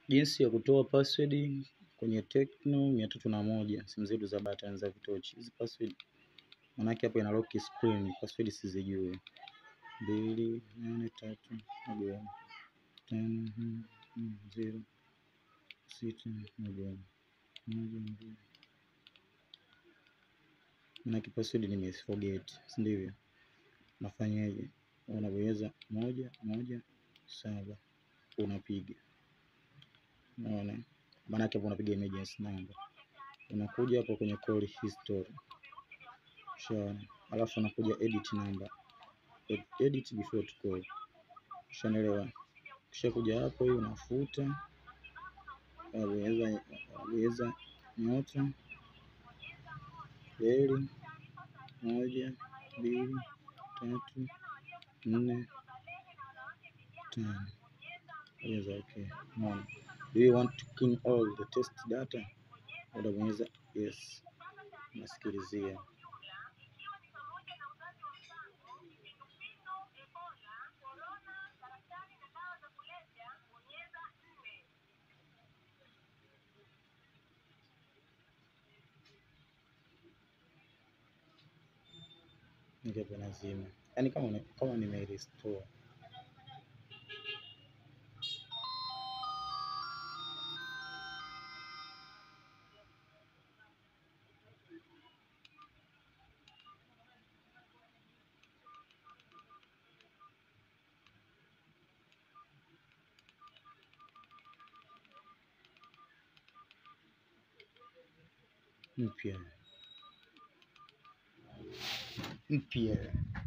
Jinsi ya kutoa password kwenye Tecno mia tatu na moja simu zetu za button za vitochi. Hizi password manake hapo ina lock screen, password sizijui. mbili nane tatu moja tano zero sita moja moja mbili manake password nimeforget, si ndivyo? Nafanyaje? Unabonyeza moja moja saba unapiga Unaona, maanake hapo unapiga emergency number, unakuja hapo kwenye call history, ushaona, alafu unakuja edit number, edit before to call, ushaelewa. Kisha kuja hapo, hii unafuta, unabonyeza unabonyeza nyota reli moja mbili tatu nne tano, bonyeza okay. Unaona. Do you want to clean all the test data? Unabonyeza yes, unasikilizia. Nikapo nazima, yaani kama una- kama nime restore mpya mpya